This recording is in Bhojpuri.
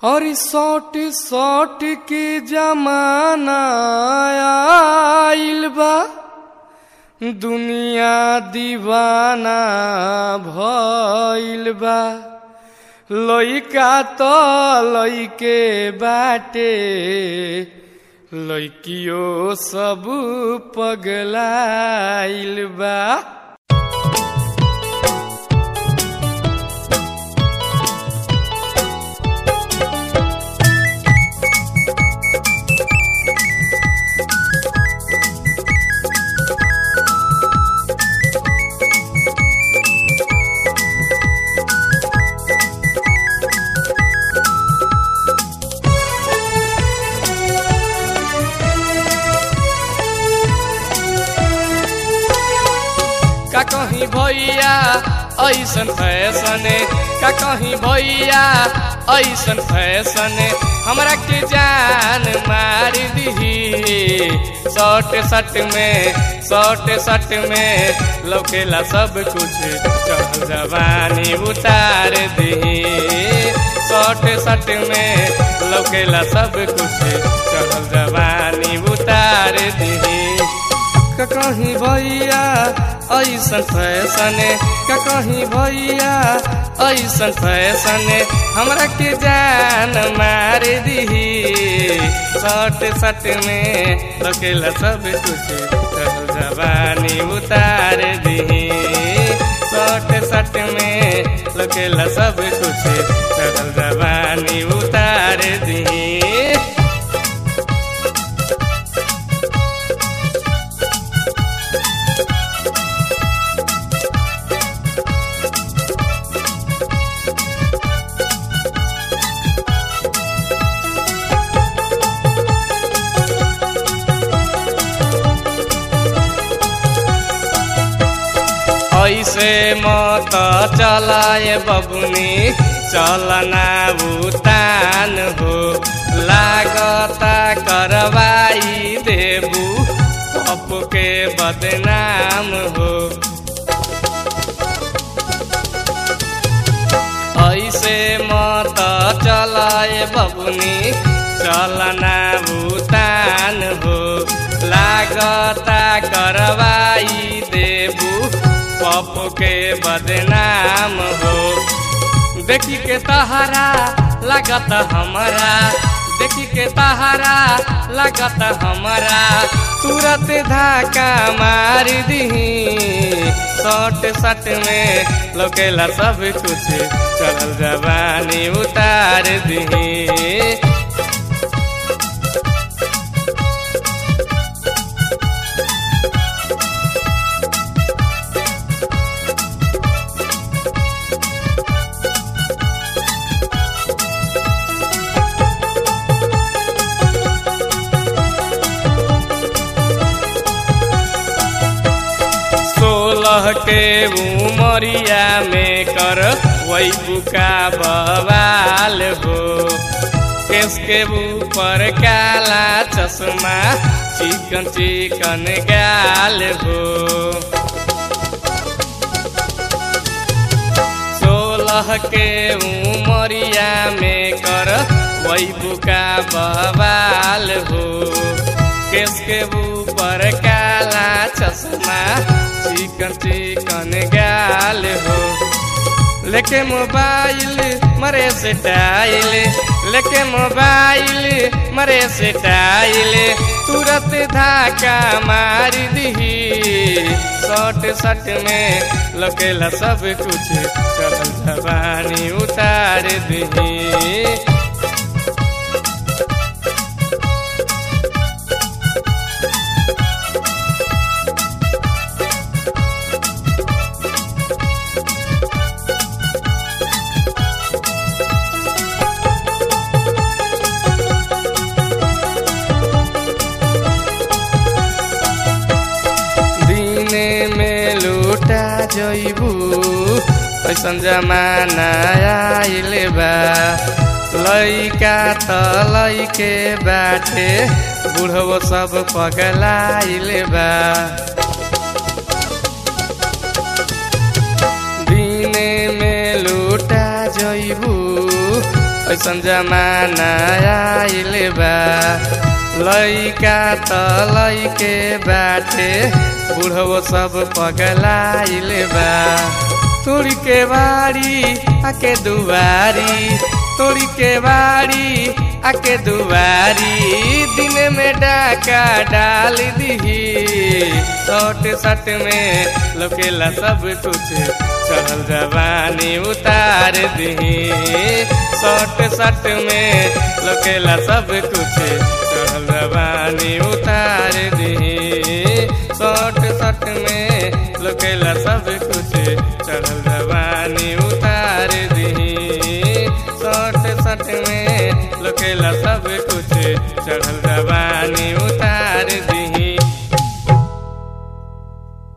और सौट सौट के जमाना आइल बा दुनिया दीवाना भइल बा लइका तो लइके बाटे लइकियो सब पगलाइल बा का कहीं भैया ऐसन फैशन का कहीं भैया ऐसन फैशन हमरा के जान मार दी शॉर्ट शर्ट में शॉर्ट शर्ट में लौकेला सब कुछ चल जवानी उतार दी शॉर्ट शर्ट में लौकेला सब कुछ चल जवानी उतार दी का कहीं भैया ऐसन फैशन का कहीं भैया ऐसन फैशन हमरा के जान मार दी सट सट में लकेला सब कुछ चल जवानी उतार दी सट सट में लकेला सब कुछ चल जवानी उतार दी ऐसे मत चलाए बबुनी चलना भूतान हो लागता करवाई देबू पप के बदनाम हो ऐसे मत चलाए बबुनी चलना भूतान हो लागता करवाई देबू पप के बदनाम हो देखी के तहारा लागत हमारा देखी के तहारा लागत हमारा तुरंत धाका मार दी सट सट में लोकेला सब कुछ चल जवानी उतार दी सोलह के उमरिया में कर वही बुका बवाल हो केस के ऊपर काला चश्मा चिकन चिकन गाल हो सोलह के उमरिया में कर वही बुका बवाल हो केस के ऊपर काला चश्मा चिकन चिकन गाल हो लेके मोबाइल मरे से टाइल लेके मोबाइल मरे से टाइल तुरंत धाका मार दी सट सट में लकेला सब कुछ चल जवानी उतार दी दिने में लूटा जइबू ऐसन जमाना आइल बा लइका त लइके बाटे बुढ़ो सब पगलाइल बा दिने में लूटा जइबू ऐसन जमाना आइल बा लइका त लइके बाटे बुढ़ो सब पगलाइल बा तोरी के बाड़ी आके दुआरी तोरी के बाड़ी आके दुआरी दिन में डाका डाल दी सट सट में लोकेला सब कुछ चढ़ल जवानी उतार दी सट सट में लोकेला सब कुछ चढ़ल जवानी उतार दी सट सट में लोकेला सब कुछ चढ़ल